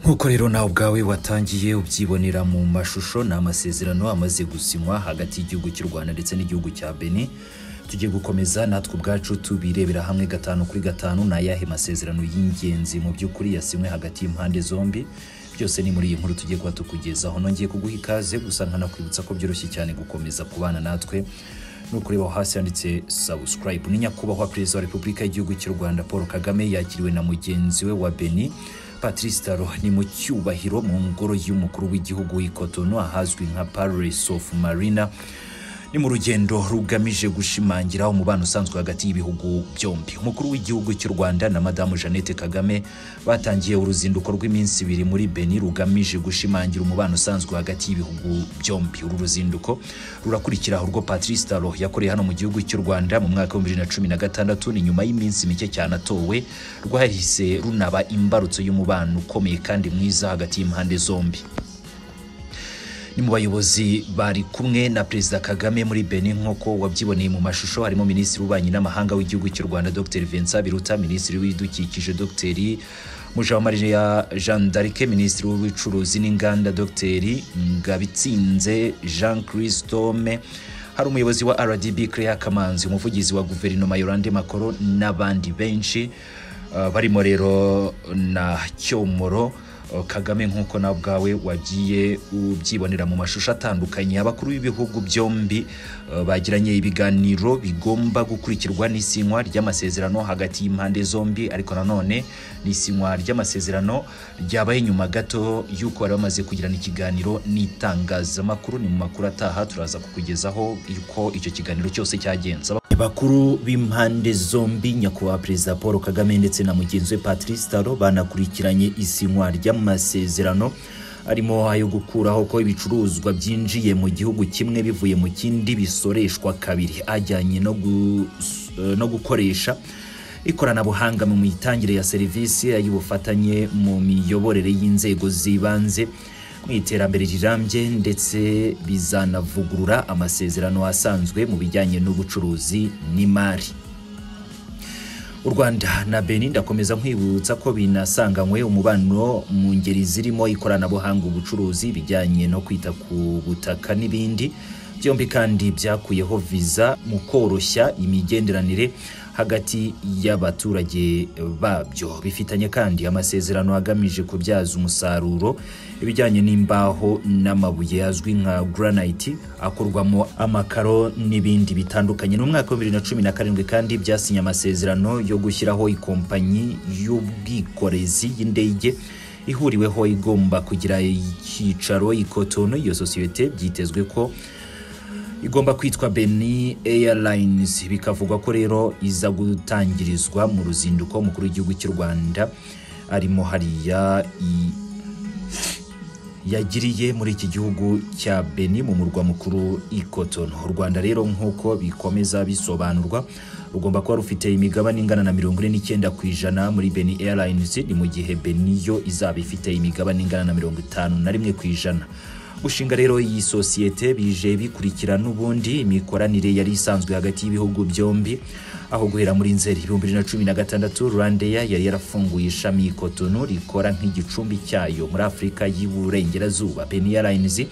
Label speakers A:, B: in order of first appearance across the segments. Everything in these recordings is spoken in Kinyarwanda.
A: nk'uko rero nawe ubwawe watangiye ubyibonera mu mashusho ni amasezerano amaze gusinywa hagati y'igihugu cy'u rwanda ndetse n'igihugu cya beni tugiye gukomeza natwe ubwacu tubirebera hamwe gatanu kuri gatanu ni ayahe masezerano y'ingenzi mu by'ukuri yasinywe hagati y'impande zombi byose ni muri iyi nkuru tugiye kuba tukugezaho nongeye kuguha ikaze gusa nkanakwibutsa ko byoroshye cyane gukomeza kubana natwe ni ukureba aho hasi handitse subscribe ni nyakubahwa perezida wa repubulika y'igihugu cy'u rwanda paul kagame yakiriwe na mugenzi we wa beni patrice taro ni mu cyubahiro mu ngoro y'umukuru w'igihugu w'ikotono ahazwi nka paris of marina ni mu rugendo rugamije gushimangira umubano usanzwe hagati y'ibihugu byombi umukuru w'igihugu cy'u rwanda na madamu jeannette kagame batangiye uruzinduko rw'iminsi ibiri muri beni rugamije gushimangira umubano usanzwe hagati y'ibihugu byombi uru ruzinduko rurakurikira urwo patrice taro yakoreye hano mu gihugu cy'u rwanda mu mwaka w'ibihumbi bibiri na cumi na gatandatu ni nyuma y'iminsi mike cyane atowe rwahise runaba imbarutso y'umubano ukomeye kandi mwiza hagati y'impande zombi ni mu bayobozi bari kumwe na perezida kagame muri benin nk'uko wabyiboneye mu mashusho harimo minisitiri w'ububanyi n'amahanga w'igihugu cy'u rwanda dr vincent biruta minisitiri w'ibidukikije dr mujawamariya jean d'arc minisitiri w'ubucuruzi n'inganda dr ngabitsinze jean christome hari umuyobozi wa rdb claire kamanzi umuvugizi wa guverinoma yorande macron n'abandi benshi Uh, barimo rero na cyomoro uh, kagame nk'uko nawe ubwawe wagiye ubyibonera mu mashusho atandukanye abakuru b'ibihugu byombi uh, bagiranye ibiganiro bigomba gukurikirwa n'isinywa ry'amasezerano hagati y'impande zombi ariko nanone n'isinywa ry'amasezerano ryabaye nyuma gato y'uko bari bamaze kugirana ikiganiro n'itangazamakuru ni mu makuru ataha turaza kukugezaho yuko icyo kiganiro cyose cyagenze bakuru b'impande zombi nyakubahwa perezida paul kagame ndetse na mugenzi we patrice taro banakurikiranye isinywa ry'amasezerano arimo ayo gukuraho ko ibicuruzwa byinjiye mu gihugu kimwe bivuye mu kindi bisoreshwa kabiri ajyanye no, gus- no gukoresha ikoranabuhanga mu mitangire ya serivisi ay'ubufatanye mu miyoborere y'inzego z'ibanze mu iterambere rirambye ndetse bizanavugurura amasezerano asanzwe mu bijyanye n'ubucuruzi n'imari u rwanda na benin ndakomeza nkwibutsa ko binasanganywe umubano mu ngeri zirimo ikoranabuhanga ubucuruzi ibijyanye no kwita ku butaka n'ibindi byombi kandi byakuyeho viza mu koroshya imigenderanire hagati y'abaturage babyo bifitanye kandi amasezerano agamije kubyaza umusaruro ibijyanye n'imbaho n'amabuye azwi nka granite akorwamo amakaro n'ibindi bitandukanye ni umwaka w'ibibiri na cumi na karindwi kandi byasinye amasezerano yo gushyiraho ikompanyi y'ubwikorezi y'indege ihuriweho igomba kugira icyicaro ikotono iyo sosiyete byitezwe ko igomba kwitwa Benin Airlines bikavugwa ko rero iza gutangirizwa mu ruzinduko mukuru w'igihugu cy'u Rwanda arimo hariya i- yagiriye muri iki gihugu cya Benin mu murwa mukuru Ikotono u Rwanda rero nk'uko bikomeza bisobanurwa rugomba kuba rufite imigabane ingana na mirongo ine n'icyenda ku ijana muri Benin Airlines ni mu gihe Benin yo izaba ifite imigabane ingana na mirongo itanu na rimwe ku ijana gushinga rero iyi sosiyete bije bikurikira n'ubundi imikoranire yari isanzwe hagati y'ibihugu byombi aho guhera muri nzeri ibihumbi bibiri na cumi na gatandatu rwandeya yari yarafunguye ishami i Cotonou rikora nk'igicumbi cyayo muri afurika y'uburengerazuba beni airlines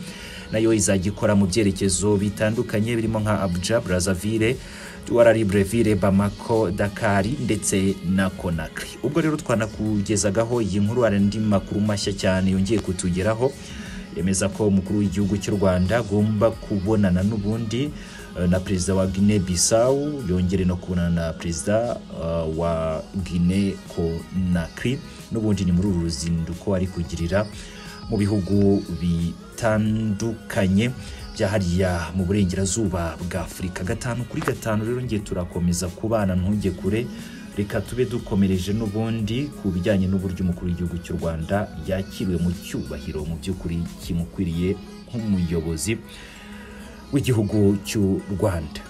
A: nayo izajya ikora mu byerekezo bitandukanye birimo nka abuja brazzaville Douala Libreville, Bamako, Dakar ndetse na Conakry. Ubwo rero twanakugezagaho iyi nkuru hari andi makuru mashya cyane yongeye kutugeraho yemeza ko umukuru w'igihugu cy'u Rwanda agomba kubonana n'ubundi eh, na perezida wa Guinea Bissau yongere no kubonana na perezida eh, wa Guinea Conakry n'ubundi ni muri uru ruzinduko ari kugirira mu bihugu bitandukanye bya hariya mu burengerazuba bwa Afurika gatanu kuri gatanu rero ngiye turakomeza kubana ntujye kure reka tube dukomereje n'ubundi ku bijyanye n'uburyo umukuru w'igihugu cy'u Rwanda yakiriwe mu cyubahiro mu by'ukuri kimukwiriye nk'umuyobozi w'igihugu cy'u Rwanda